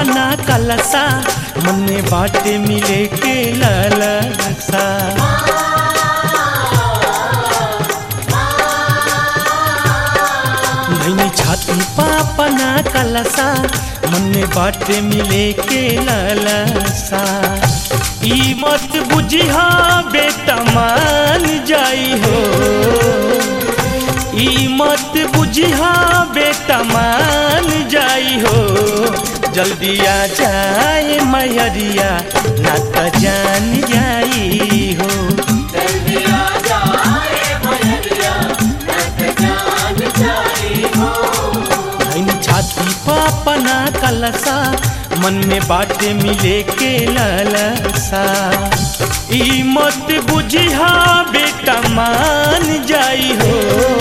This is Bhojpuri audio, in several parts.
पापना कलसा मन में बाटे मिले के ललसा धैनी छाती पापना कलसा मन में बाटे मिले के ललसा ई मत बुझिहा बेटा मान जाई हो ई मत बुझिहा बेटा मान जाई हो जल्दी आ जाए मैरिया ना त जान जाई हो धैन छाती पापना कलसा मन में बाटे मिले के ललसा ई मत बुझिहा बेटा मान जाई हो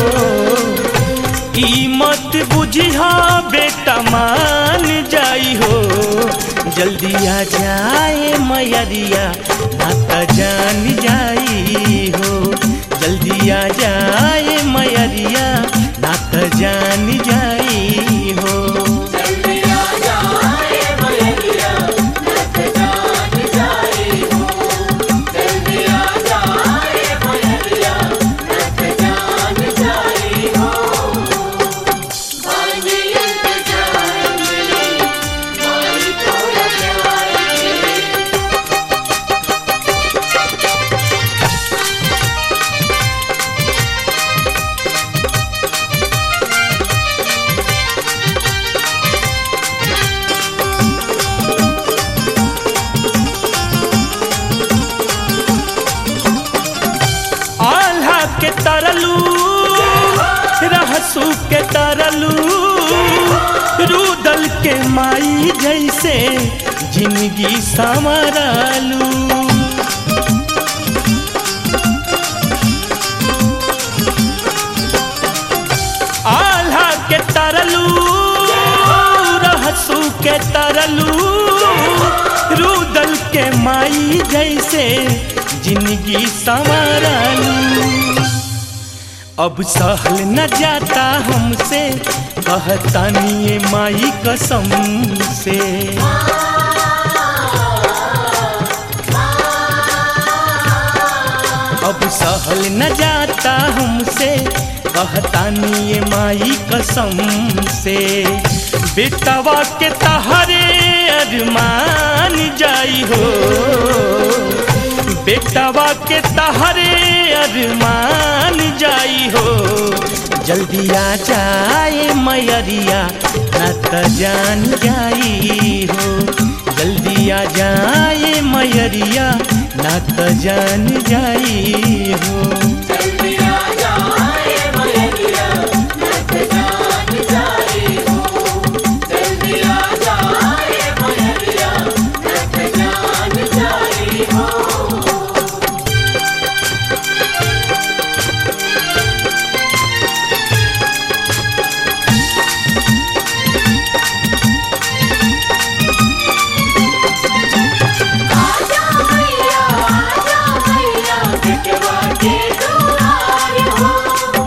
ई मत बुझिहा बेटा मान जाई हो जल्दी आ जाए मैरिया ना त जान जाई हो जल्दी आ जाए मैरिया ना त जान जाई हो आल्हा के तरलू रहसू के तरलू रूदल के माई जैसे जिंदगी संवरलू आल्हा के तरलू रहसू के तरलू रूदल के माई जैसे जिंदगी संवरलू अब सहल न जाता हमसे कहतानी ये माई कसम से अब सहल न जाता हमसे कहतानी ये माई कसम से बेटवा के तहरे अरमान जाई हो बेटवा के तहरे अरमान जाई हो जल्दी आ जाए मैरिया न त जान जाई हो जल्दी आ जाए मैरिया न त जान जाई हो आजा मैया आजा मैया बिटवा के दुआर हो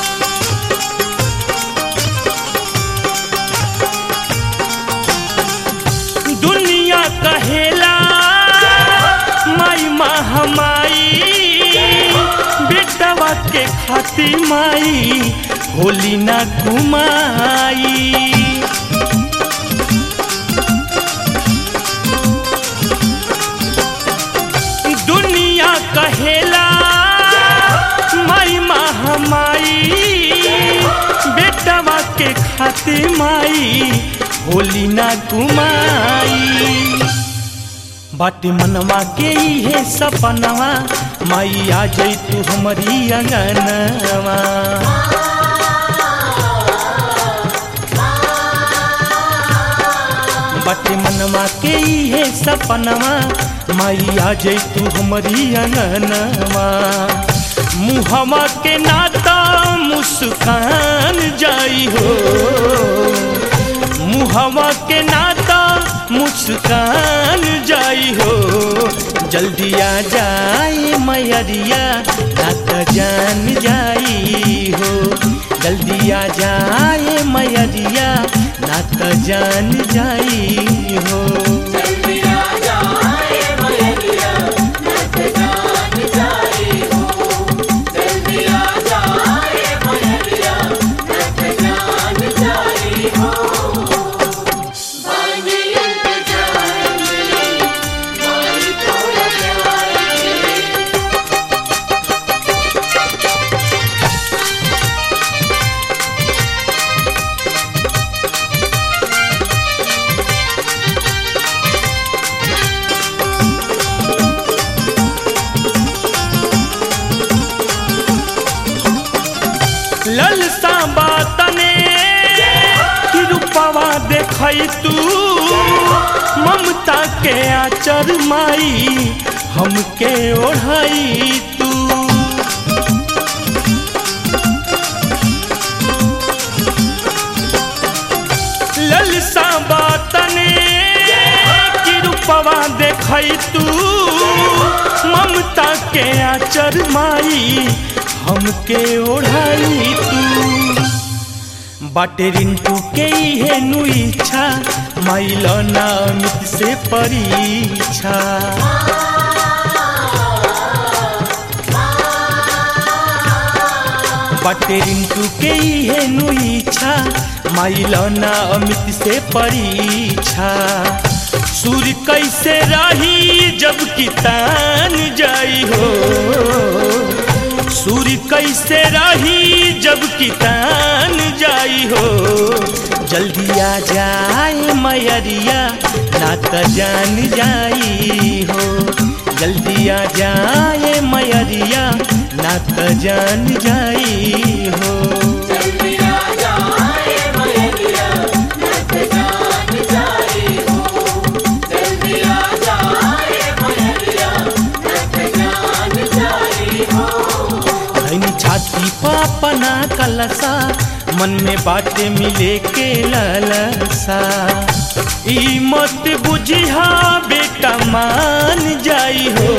दुनिया कहेला माई महामाई बेटवा के खाती माई होली ना घुमाई दुनिया कहेला माई महामाई बेटवा के खाती माई होली ना घुमाई बाटे मनवा के इहे सपनवा माई आ जई तू हमारी अंगनवा बाटे मनवा के इहे सपनवा माई आ जई तू हमारी अंगनवा मुहवा के नाता मुस्कान जाई हो मुहवा के नाता मुस्कान जाई हो जल्दी आ जाए मैरिया ना त जान जाई हो जल्दी आ जाए मैरिया ना त जान जाई हो जल्दी आ जाए मैया नत जान जाई हो जल्दी आ जाए मैया नत जान जाई हो बानी इंतजार में माई तोरा प्यार के ललसा बातने कि रूपवा देखै तू ममता के आचर माई हमके ओढ़ाई तू ललसा बातने कि रूपवा देखै तू ममता के आचर माई हमके ओढ़ाई तू बाटे रिंटू के इहे नु इच्छा माइल ना अमित से परीक्षा बाटे रिंटू के इहे नु इच्छा माइल ना अमित से परीक्षा सूर्य कैसे रही जब कि तान जाई हो सूर्य कैसे रही जब कि तान जाई हो जल्दी आ जाए मैरिया ना त जान जाई हो जल्दी आ जाए मैरिया ना त जान जाई हो जल्दी आ जाए मैया नत जान जाई हो जल्दी आ जाए मैया नत जान जाई हो धनी छाती पापना कलसा मन में बातें मिले के ललसा ई मत बुझिहा बेटा मान जाई हो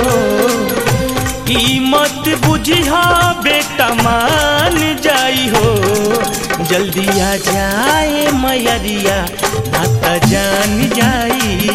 ई मत बुझिहा बेटा मान जाई हो जल्दी आ जाए मैरिया ना त जान जाई